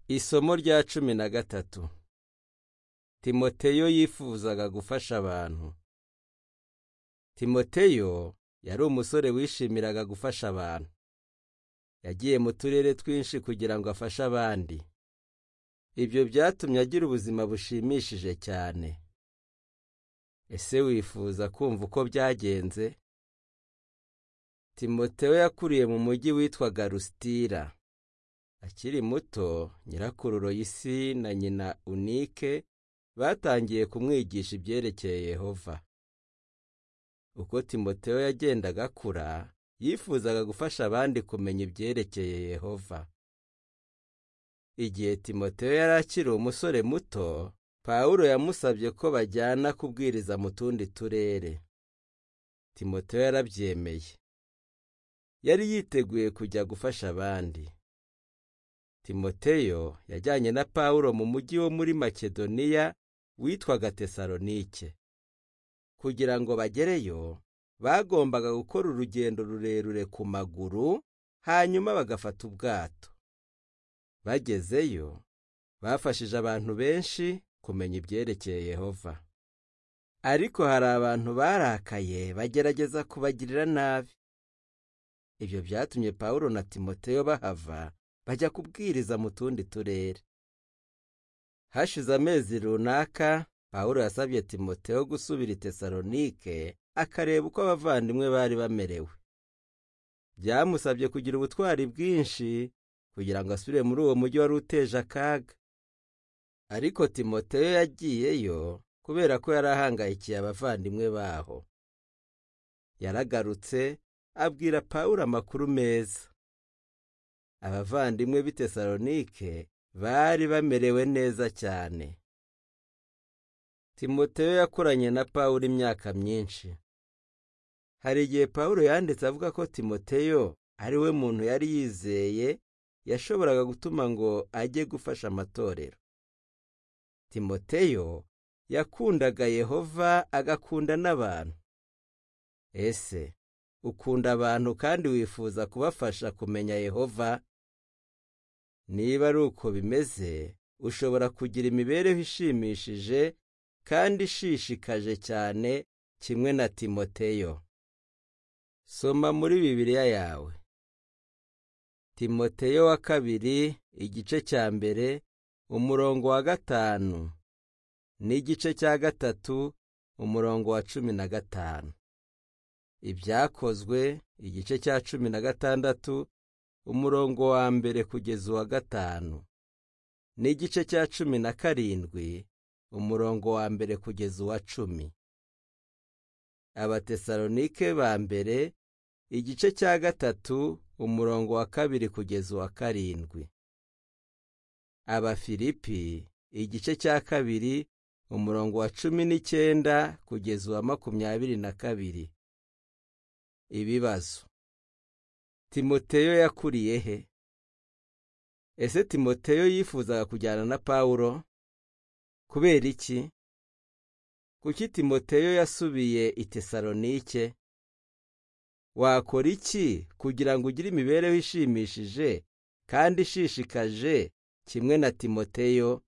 isomo rya cumi na gatatu timoteyo yifuzaga gufasha abantu timoteyo yari umusore wishimiraga gufasha abantu yagiye mu turere twinshi kugira ngo afashe abandi ibyo byatumye agira ubuzima bushimishije cyane ese wifuza kumva uko byagenze timoteyo yakuriye mu mujyi witwaga rusitira akiri muto nyirakuru royisi na nyina unike batangiye kumwigisha ibyerekeye yehova uko timoteyo yagendaga akura yifuzaga gufasha abandi kumenya ibyerekeye yehova igihe timoteyo yari akiri umusore muto pawulo yamusabye ko bajyana kubwiriza mu tundi turere timoteyo yarabyemeye yari yiteguye kujya gufasha abandi timoteyo yajyanye na pawulo mu mujyi wo muri makedoniya witwaga tesalonike kugira ngo bagereyo bagombaga gukora urugendo rurerure ku maguru hanyuma bagafata ubwato bagezeyo bafashije abantu benshi kumenya ibyerekeye yehova ariko hari abantu barakaye bagerageza kubagirira nabi ibyo byatumye pawulo na timoteyo bahava bajya kubwiriza mu tundi turere hashize amezi runaka pawulo yasabye timoteyo gusubira i tesalonike akareba uko abavandimwe bari bamerewe byamusabye kugira ubutwari bwinshi kugira ngo asubire muri uwo mujyi wari uteje akaga ariko timoteyo yagiyeyo kubera ko yari ahangayikiye abavandimwe baho yaragarutse abwira pawulo amakuru meza abavandimwe b'i tesalonike bari bamerewe neza cyane timoteyo yakoranye na pawulo imyaka myinshi hari igihe pawulo yanditse avuga ko timoteyo ari we muntu yari yizeye yashoboraga gutuma ngo ajye gufasha amatorero timoteyo yakundaga yehova agakunda n'abantu ese ukunda abantu kandi wifuza kubafasha kumenya yehova niba ari uko bimeze ushobora kugira imibereho ishimishije kandi ishishikaje cyane kimwe na timoteyo soma muri bibiliya yawe timoteyo wa kabiri igice cya mbere umurongo wa gatanu n'igice cya gatatu umurongo wa cumi na gatanu ibyakozwe igice cya cumi na gatandatu umurongo wa mbere kugeza uwa gatanu n'igice cya cumi na karindwi umurongo wa mbere kugeza uwa cumi abatesalonike ba mbere igice cya gatatu umurongo wa kabiri kugeza uwa karindwi abafilipi igice cya kabiri umurongo wa cumi n'icyenda kugeza uwa makumyabiri na kabiri ibibazo timoteyo yakuriye he ese timoteyo yifuzaga kujyana na pawulo kubera iki kuki timoteyo yasubiye i tesalonike wakora iki kugira ngo ugire imibereho ishimishije kandi ishishikaje kimwe na timoteyo